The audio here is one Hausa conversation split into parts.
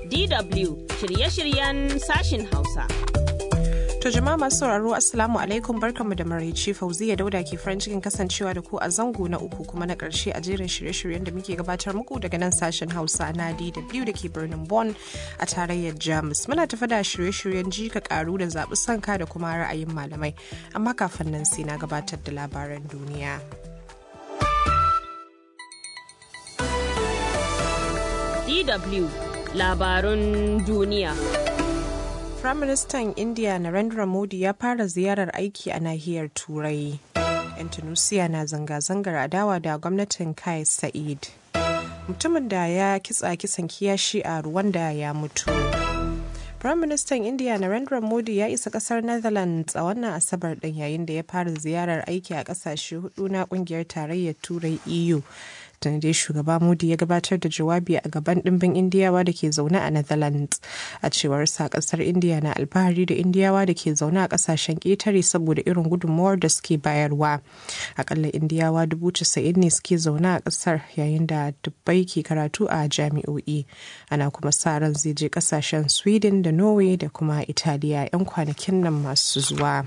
DW shirye-shiryen sashin Hausa. To jama'a masu sauraro Assalamu alaikum barkanmu da maraice Fauziya Dauda ke farin cikin kasancewa da ku a zango na uku kuma na ƙarshe a jerin shirye-shiryen da muke gabatar muku daga nan sashen Hausa na DW da ke birnin Bonn a tarayyar Jamus. Muna tafi da shirye-shiryen ji ka karu da zaɓi sanka da kuma ra'ayin malamai. Amma kafin nan sai na gabatar da labaran duniya. DW labarun duniya. Firaministan India Narendra Modi ya fara ziyarar aiki a nahiyar Turai. 'Yan Tunusiya na zanga-zangar adawa da gwamnatin Kai Sa'id. Mutumin da ya kitsa kisan kiyashi a Rwanda ya mutu. Firaministan India Narendra Modi ya isa kasar Netherlands a wannan Asabar ɗin yayin da ya fara ziyarar aiki a ƙasashe hudu na ƙungiyar tarayyar Turai EU. tun dai shugaba modi ya gabatar da jawabi a gaban dimbin indiyawa da ke zaune a netherlands a cewar sa kasar indiya na alfahari da indiyawa da ke zaune a kasashen ƙetare saboda irin gudunmawar da suke bayarwa akalla indiyawa dubu casa'in ne suke zaune a kasar yayin da dubbai ke karatu a jami'o'i ana kuma sa ran zai je kasashen sweden da norway da kuma italiya 'yan kwanakin nan masu zuwa.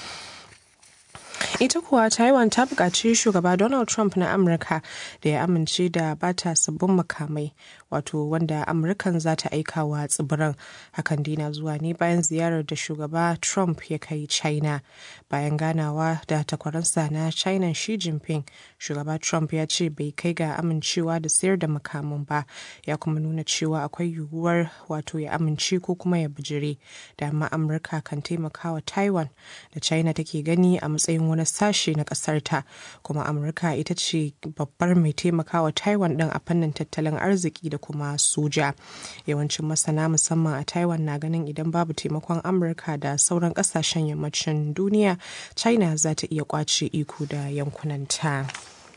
ita kuwa taiwan ta buƙaci shugaba donald trump na amurka da ya amince da bata sabbin makamai wato wanda amurkan za ta aika wa tsibiran hakan dina zuwa ne bayan ziyarar da shugaba trump ya kai china bayan ganawa da takwaransa na china xi jinping shugaba trump ya ce bai kai ga amincewa da sayar da makaman ba ya kuma nuna cewa akwai yiwuwar wato ya amince ko kuma ya bijire da amma amurka kan taimaka wa taiwan da china take gani a matsayin wani sashe na kasar ta kuma amurka ita ce babbar mai taimakawa taiwan din a fannin tattalin arziki da kuma soja yawancin masana musamman a taiwan na ganin idan babu taimakon amurka da sauran kasashen yammacin duniya china za ta iya kwace iko da yankunanta.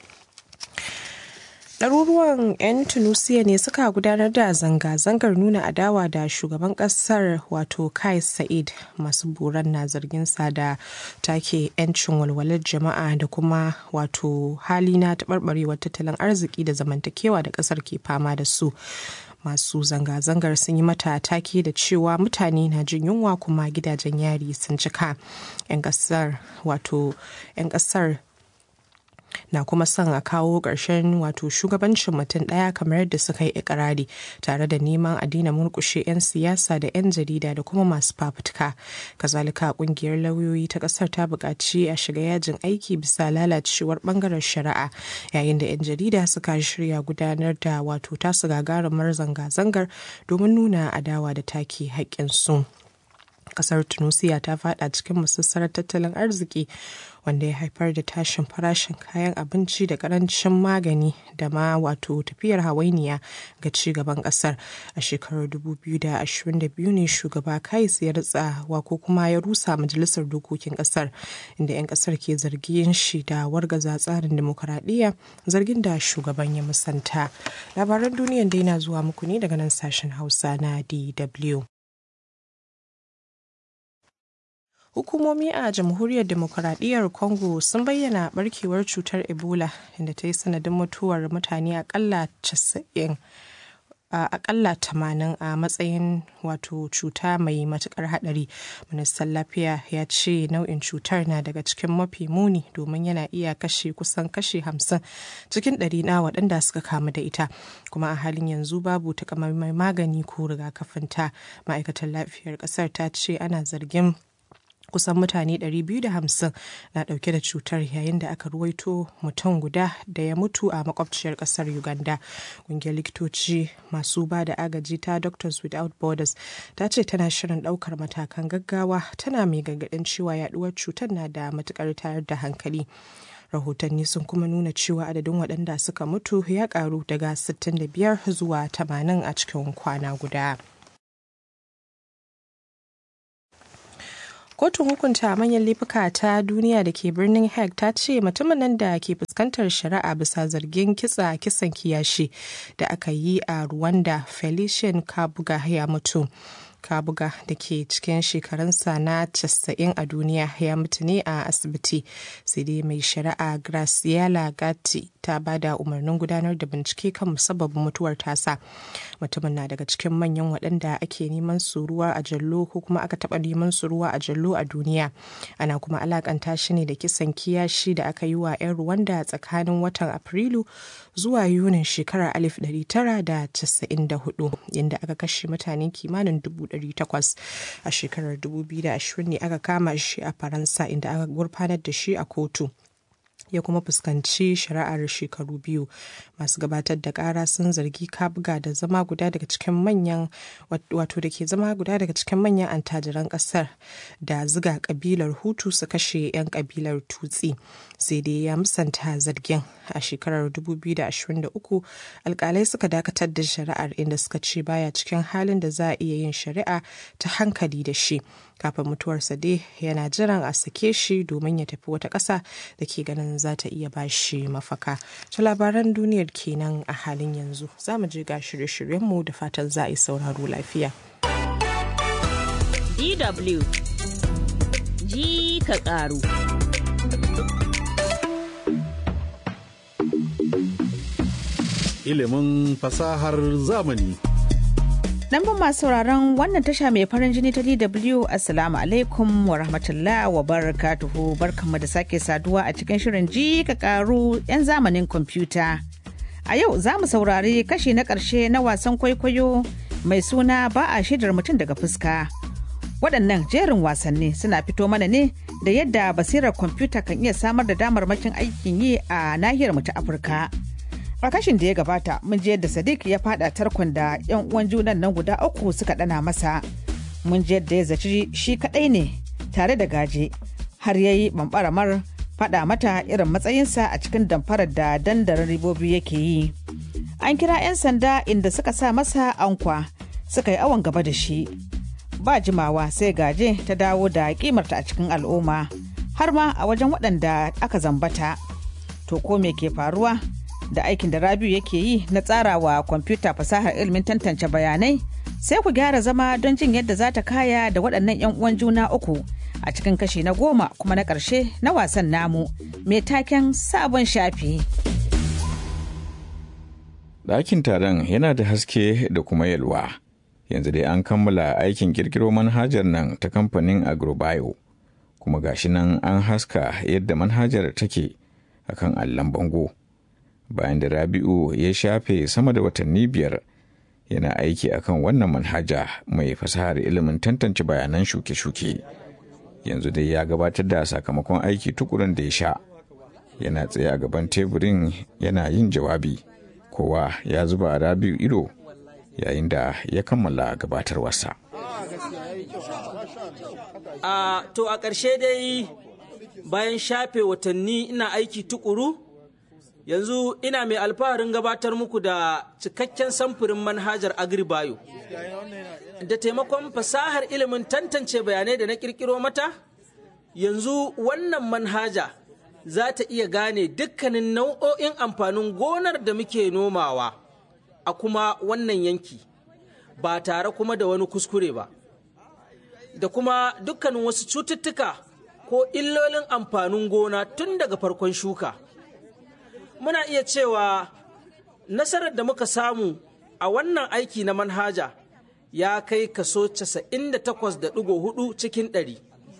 ɗaruruwan 'yan tunisia ne suka gudanar da zanga-zangar nuna adawa da shugaban ƙasar wato kai sa'id masu buran na zargin sa da take 'yancin walwalar jama'a da kuma wato hali na taɓarɓarewar tattalin arziki da zamantakewa da ƙasar ke fama da su masu zanga-zangar sun yi mata take da cewa mutane na jin yunwa kuma gidajen yari sun cika 'yan ƙasar wato 'yan ƙasar na kuma son a kawo ƙarshen wato shugabancin mutum ɗaya kamar yadda suka yi ikirari tare da neman a daina murƙushe 'yan siyasa da 'yan jarida da kuma masu fafutuka kazalika ƙungiyar lauyoyi ta ƙasar ta buƙaci a shiga yajin aiki bisa lalacewar ɓangaren shari'a yayin da 'yan jarida suka shirya gudanar da wato tasu gagarumar zanga-zangar domin nuna adawa da take haƙƙinsu. kasar tunisia ta fada cikin musassarar tattalin arziki wanda ya haifar da tashin farashin kayan abinci da karancin magani da ma wato tafiyar hawainiya ga ci gaban kasar a shekarar 2022 ne shugaba kais ya ritsawa ko kuma ya rusa majalisar dokokin kasar inda 'yan kasar ke zargin shi da wargaza tsarin demokuraɗiyya zargin da shugaban ya musanta labaran duniyan dai na zuwa muku ne daga nan sashen hausa na dw Hukumomi a Jamhuriyar Demokuraɗiyyar Congo sun bayyana barkewar cutar Ebola inda ta yi sanadin mutuwar mutane akalla 90 a akalla tamanin a matsayin wato cuta mai matukar hadari ministan lafiya ya ce nau'in cutar na daga cikin mafi muni domin yana iya kashe kusan kashe hamsin cikin ɗari na waɗanda suka kamu da ita kuma a halin yanzu babu takamaiman magani ko rigakafinta ma'aikatar lafiyar ƙasar ta ce ana zargin kusan mutane 250 na dauke da cutar yayin da aka ruwaito mutum guda da ya mutu a makwabciyar kasar uganda ƙungiyar likitoci masu ba da agaji ta doctors without borders ta ce tana shirin daukar matakan gaggawa tana mai gargaɗin cewa yaduwar cutar na da matukar tayar da hankali rahotanni sun kuma nuna cewa adadin waɗanda suka mutu ya karu daga 65 zuwa 80 a cikin kwana guda. kotun hukunta manyan laifuka ta duniya da ke birnin hague ta ce mutumin nan da ke fuskantar shari'a bisa zargin kitsa kisan kiyashi da aka yi a rwanda felician kabuga ya mutu kabuga da ke cikin shekarunsa na 90 a duniya ya mutu ne a asibiti sai dai mai shari'a graciela gatti ta ba da umarnin gudanar da bincike kan musabbabin mutuwar tasa mutumin na daga cikin manyan waɗanda ake neman su ruwa a jallo ko kuma aka taɓa neman su ruwa a jallo a duniya ana kuma alakanta shi ne da kisan kiyashi da aka yi wa 'yan Rwanda tsakanin watan Afrilu zuwa Yunin shekarar 1994 inda aka kashe mutane kimanin 800 a shekarar 2020 ne aka kama shi a Faransa inda aka gurfanar da shi a kotu. ya kuma fuskanci shari'ar shekaru biyu masu gabatar da kara sun zargi kabga da zama guda daga cikin manyan wato da ke zama guda daga cikin manyan antajiran kasar da ziga kabilar hutu su kashe 'yan kabilar tutsi sai dai ya musanta zargin a shekarar 2023 alkalai suka dakatar da shari'ar inda suka ce baya cikin halin da za a iya yin shari'a ta hankali da shi kafin mutuwarsa dai yana jiran a sake shi domin ya tafi wata ƙasa da ke ganin za ta iya ba shi mafaka. Ta labaran duniyar kenan a halin yanzu za mu je ga shirye-shiryenmu da fatan za a yi sauraro lafiya. DW ji ka ƙaru. Ilimin fasahar zamani. Lambun masu sauraron wannan tasha mai farin jini ta DW Assalamu alaikum wa rahmatullah wa barakatuhu barkanmu da sake saduwa a cikin shirin ji ka karu 'yan zamanin kwamfuta. A yau za mu saurari kashi na ƙarshe na wasan kwaikwayo mai suna ba a shaidar mutum daga fuska. Waɗannan jerin wasanni suna fito mana ne da yadda basirar kwamfuta kan iya samar da damarmakin aikin yi a nahiyar mu ta Afirka. a kashin da ya gabata mun je yadda sadiq ya fada tarkon da yan uwan junan nan guda uku suka dana masa mun je yadda ya zaci shi kadai ne tare da gaje har ya yi bambaramar fada mata irin matsayinsa a cikin damfarar da dandarin ribobi yake yi an kira 'yan sanda inda suka sa masa ankwa suka yi awon gaba da shi ba jimawa sai gaje ta dawo da kimarta a cikin al'umma har ma a wajen waɗanda aka zambata to ko me ke faruwa da aikin da Rabiu yake yi na tsarawa kwamfuta fasahar ilimin tantance bayanai sai ku gyara zama don jin yadda za ta kaya da waɗannan 'yan uwan juna uku a cikin kashi na goma kuma na ƙarshe na wasan namu mai taken sabon shafi. Ɗakin taron yana da haske da kuma yalwa. Yanzu dai an kammala aikin kirkiro manhajar nan ta kamfanin Agrobio. Kuma gashi nan an haska yadda manhajar take akan allon bango. bayan da rabi'u ya shafe sama da watanni biyar yana aiki akan wannan manhaja mai fasahar ilimin tantance bayanan shuke-shuke yanzu dai ya gabatar da sakamakon aiki tukurin da ya sha yana tsaye a gaban teburin yana yin jawabi kowa ya zuba rabi'u ido yayin da ya kammala gabatarwarsa a to a ƙarshe dai bayan shafe watanni ina aiki tukuru yanzu ina mai alfaharin gabatar muku da cikakken samfurin manhajar agribayo da taimakon fasahar ilimin tantance bayanai da na kirkiro mata yanzu wannan manhaja za ta iya gane dukkanin nau'o'in amfanin gonar da muke nomawa a kuma wannan yanki ba tare kuma da wani kuskure ba da kuma dukkanin wasu cututtuka ko illolin amfanin gona tun daga farkon shuka. muna iya cewa nasarar da muka samu a wannan aiki na manhaja ya kai kaso 98.4 cikin ɗari.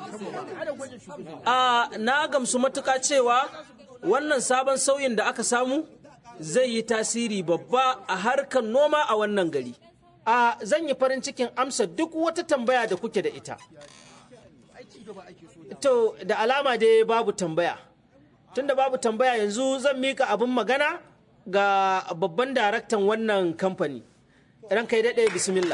A na gamsu matuƙa cewa wannan sabon sauyin da aka samu zai yi tasiri babba a harkar noma a wannan gari. A zan yi farin cikin amsa duk wata tambaya da kuke da ita. To, da alama dai babu tambaya. tunda babu tambaya yanzu zan mika abin magana ga babban daraktan wannan kamfani ran kai daɗe bismillah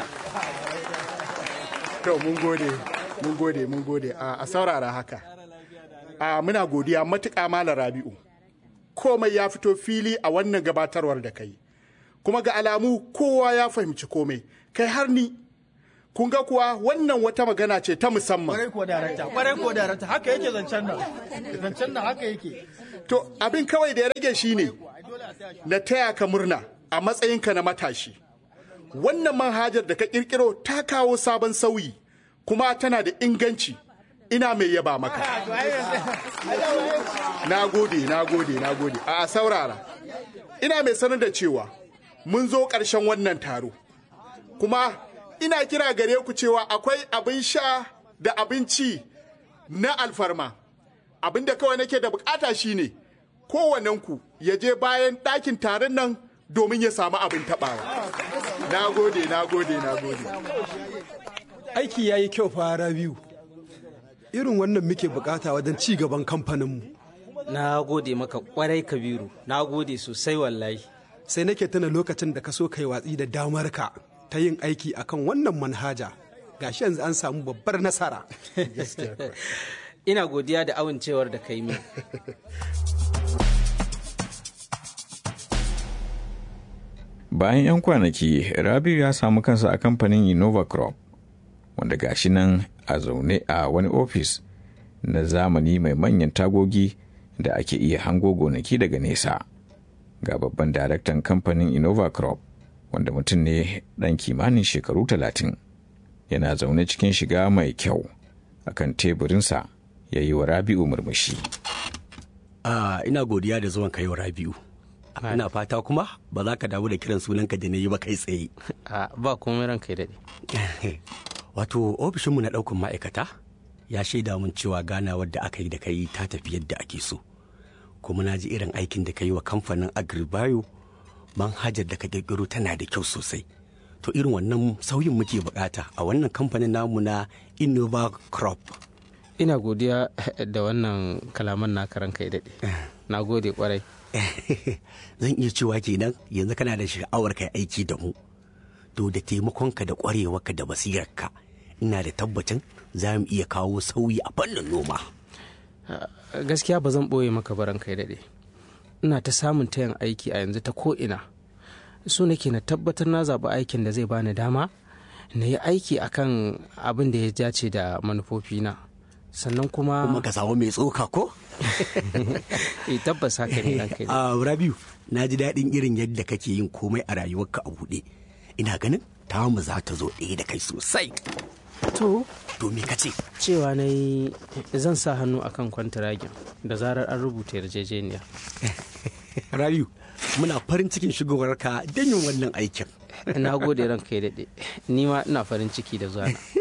to mun gode mun gode mun gode a saurara haka a muna godiya matuƙa malam rabi'u komai ya fito fili a wannan gabatarwar da kai kuma ga alamu kowa ya fahimci komai kai har ni kun ga kuwa wannan wata magana ce ta musamman. Kwarai ko darakta, kwarai ko darakta, haka yake zancen nan. Zancen nan haka yake. To abin kawai da ya rage shi ne na taya ka murna a matsayinka na matashi. Wannan manhajar da ka kirkiro ta kawo sabon sauyi kuma tana da inganci ina mai yaba maka na gode na gode na gode a saurara ina mai sanar da cewa mun zo ƙarshen wannan taro kuma ina kira gare ku cewa akwai abin sha da abinci na alfarma abin da kawai nake da bukata shine kowanenku ya je bayan ɗakin taron nan domin ya samu abin taɓawa na gode na gode na gode aiki ya yi kyau fara biyu irin wannan muke bukata wajen ci gaban kamfaninmu na gode maka kwarai kabiru na gode sosai wallahi sai nake tuna lokacin da ka so kai watsi da damarka ta yin aiki akan wannan manhaja gashi yanzu an samu babbar nasara ina godiya da amincewar da kai min bayan 'yan kwanaki rabiu ya samu kansa a kamfanin innova crop wanda gashi nan a zaune a wani ofis na zamani mai manyan tagogi da ake iya hango gonaki daga nesa ga babban daraktan kamfanin innova crop wanda mutum ne ɗan kimanin shekaru talatin yana zaune cikin shiga mai kyau akan teburinsa ya yi wa rabi'u murmushi Ah, ina godiya da zuwan kai wa Rabi'u. Ina fata kuma ba za ka damu da kiran sunanka da na yi ba kai tsaye. ba komai ranka ya daɗe Wato ofishinmu na ɗaukan ma'aikata ya shaida mun cewa ganawar da aka yi da kai ta tafi yadda ake so. Kuma na ji irin aikin da ka yi wa kamfanin Agribayo manhajar da ka ƙirƙiro tana da kyau sosai. To irin wannan sauyin muke bukata a wannan kamfanin namu na Innova Crop. ina godiya da wannan kalaman na karan kai daɗe na gode kwarai Zan iya cewa kenan yanzu kana da sha'awar kai aiki da mu. To da taimakonka da ƙwarewarka da basirarka ina da tabbacin za mu iya kawo sauyi a fannin noma. gaskiya ba zan ɓoye maka baran kai daɗe ina ta samun tayan aiki a yanzu ta ko'ina so nake na tabbatar na zaɓi aikin da zai bani dama na yi aiki akan abin da ya dace da manufofina sannan kuma Kuma ka samu mai tsoka ko? eh tabbas haka ne ranka ya daɗe. A Rabiu, na ji daɗin irin yadda kake yin komai a rayuwarka a buɗe. Ina ganin tamu za ta zo ɗaya da kai sosai. to To me ka ce? cewa na yi zan sa hannu akan kwantiragin da zarar an rubuta yarjejeniya Rabiu, muna farin cikin shigowarka don yin wannan aikin. na gode ranka ya daɗe ni ma ina farin ciki da zuwa